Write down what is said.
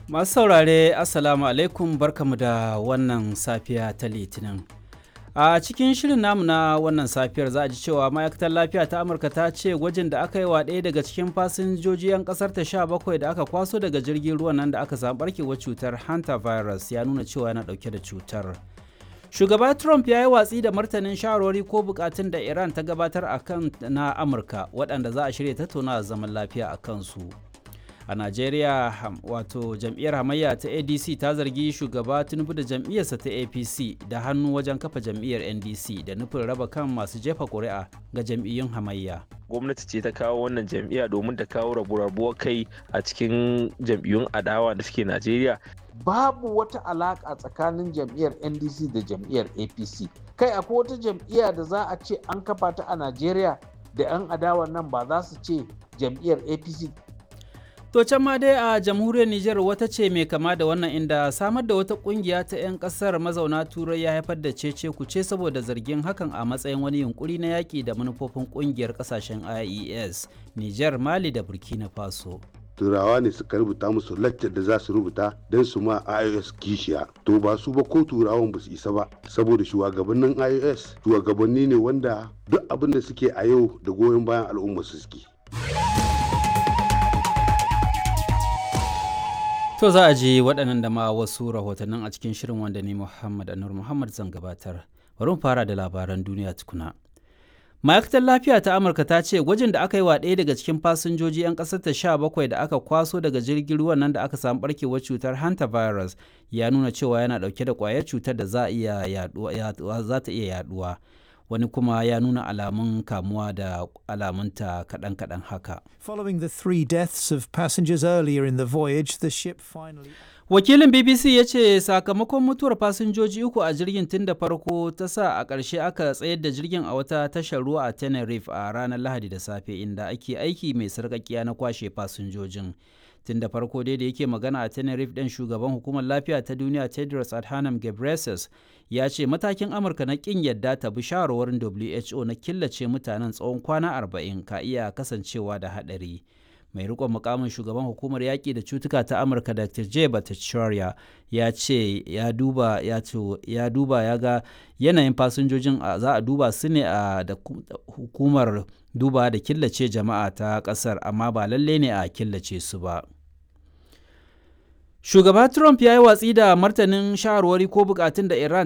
Masu saurare Assalamu alaikum barkamu da wannan safiya ta Litinin. A cikin shirin namu na wannan safiyar za a ji cewa ma'aikatar lafiya ta Amurka ta ce gwajin da aka yi wa ɗaya daga cikin fasinjoji 'yan ƙasar ta sha bakwai da aka kwaso daga jirgin ruwan nan da aka samu barkewar cutar hantavirus ya nuna cewa yana ɗauke da cutar. Shugaba Trump ya yi watsi da martanin shawarwari ko bukatun da Iran ta gabatar a kan na Amurka waɗanda za a shirya tattauna zaman lafiya a kansu. a najeriya wato jam'iyyar hamayya ta adc ta zargi shugaba tinubu da jam'iyyarsa ta apc da hannu wajen kafa jam'iyyar ndc da nufin raba kan masu jefa ƙuri'a ga jam'iyyun hamayya gwamnati ce ta kawo wannan jam'iyya domin ta kawo rabu-rabuwar kai a cikin jam'iyyun adawa da suke najeriya babu wata alaƙa tsakanin jam'iyyar ndc da jam'iyyar apc kai akwai wata jam'iyya da za a ce an kafa ta a najeriya da 'yan adawa nan ba za su ce jam'iyyar apc To can ma dai a jamhuriyar Nijar wata ce mai kama da wannan inda samar da wata kungiya ta 'yan kasar mazauna turai ya haifar da cece kuce saboda zargin hakan a matsayin wani yunkuri na yaƙi da manufofin kungiyar kasashen IES, Nijar, Mali da Burkina Faso. turawa ne suka rubuta musu laccar da za su rubuta don su ma ios kishiya to ba su ba ko turawan ba su isa ba saboda shugabannin ios shugabanni ne wanda duk abin da suke a yau da goyon bayan al'umma su suke To za a ji waɗannan da ma wasu rahotannin a cikin shirin wanda ni Muhammad Anur Muhammad zan gabatar. Bari mu fara da labaran duniya tukuna. Ma'aikatar lafiya ta Amurka ta ce gwajin da aka yi wa ɗaya daga cikin fasinjoji 'yan ƙasar ta sha bakwai da aka kwaso daga jirgin ruwan nan da aka samu barkewar cutar hantavirus ya nuna cewa yana ɗauke da ƙwayar cutar da za ta iya yaduwa. wani kuma ya nuna alamun kamuwa da alamunta kaɗan-kaɗan haka. Following the three deaths of passengers earlier in the voyage, the ship finally... Wakilin BBC ya ce sakamakon mutuwar fasinjoji uku a jirgin tun da farko ta sa a ƙarshe aka tsayar da jirgin a wata tashar ruwa a Tenerife a ranar Lahadi da safe inda ake aiki mai sarƙaƙiya na kwashe fasinjojin. tun da farko dai da yake magana a tenerife ɗin shugaban hukumar lafiya ta duniya tedros adhanom ghebreyesus ya ce matakin amurka na ƙin yadda ta bi shawarwarin who na killace mutanen tsawon kwana 40 ka iya kasancewa da haɗari mai rikon mukamin shugaban hukumar yaƙi da cutuka ta amurka dr j bhattacharya ya ce ya duba ya ya duba ya ga yanayin fasinjojin za a duba su ne a da hukumar duba da killace jama'a ta ƙasar amma ba lalle ne a killace su ba Shugaba Trump ya yi watsi da martanin shawarwari ko bukatun da Iran